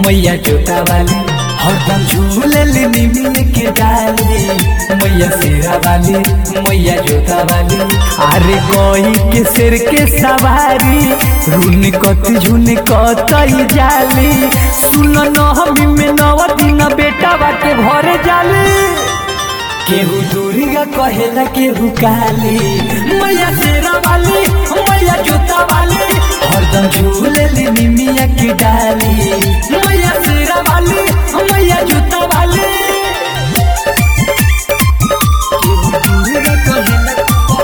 मैया जोता वाली हरदम झूलली निमिया के डाली मैया शेरा वाली मैया जोता वाली अरे कोई के सिर के सवारी रुन कत झुन कतई जाली सुन नहमी में नव दिन बेटा बाटे भरे जाली केहू दुर्गा कहेला केहू काली मैया शेरा वाली मैया जोता वाली हरदम झूलली निमिया की डाली मैया शेरा वाली मैया जोता वाली केहू दुर्गा कहेला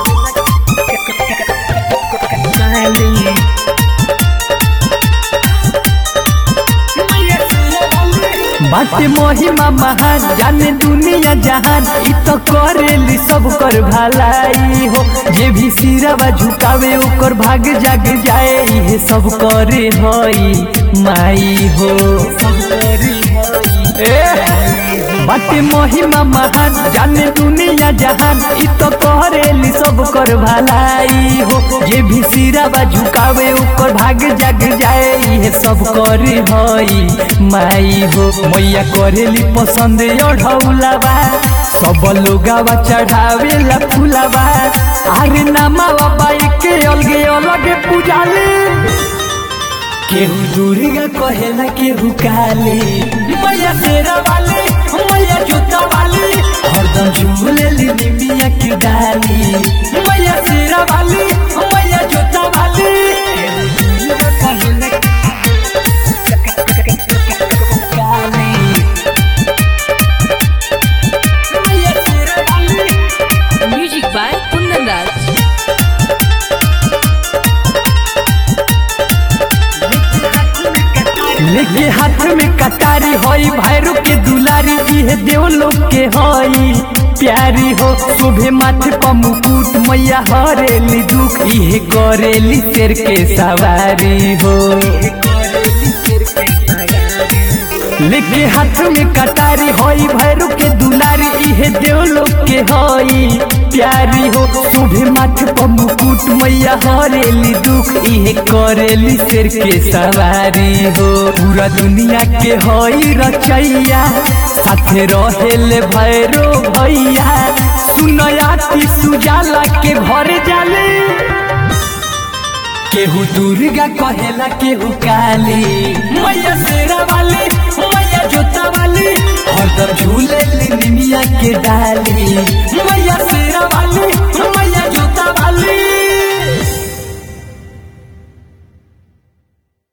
काली मैया शेरा वाली बाटे महिमा महान जाने दुनिया जहान इ तो करेली सब कर भलाई हो जे भी सिरवा झुकावे ओकर भाग जाग जाए इहे सब करे हई माई हो सब करे हई बाटे महिमा महान जाने दुनिया जहान इ तो करेली सब कर भलाई हो जे भी सिरवा झुकावे ओकर भाग जाग जाए इहे सब करे हई माई हो मैया करेली पसंद ओढ़ौलावा सब लोगावा चढ़ावेला फूलावा अरे नमावा बाई के अलगे अलगे पूजाले केहू दुर्गा कहेला केहू काली मैया शेरा वाली मैया जूता वाली हरदम झूलेली निमिया की डाली मैया शेरा वाली मैया जूता वाली केहू दुर्गा कहेला काली मैया शेरा वाली Music by Kundan Raj. लेके हाथ में कटारी होई भैरू के दुलारी इहे देव लोग के होई प्यारी हो शोभे माथे पर मुकुट मैया हरेली दुख इहे करेली शेर के सवारी हो लेके हाथ में कटारी होई भैरू के दुलारी इहे देव लोग के होई प्यारी हो शोभे माथे पर मुकुट मैया हरेली दुख इहे करेली शेर के सवारी हो पूरा दुनिया के होई रचैया साथे रहेले भैरो भैया सुनयाती सुजाला के घर जाले केहू दुर्गा कहेला केहू काली मैया शेरा वाली मैया जोता वाली हरदम झूलेली निमिया के डाली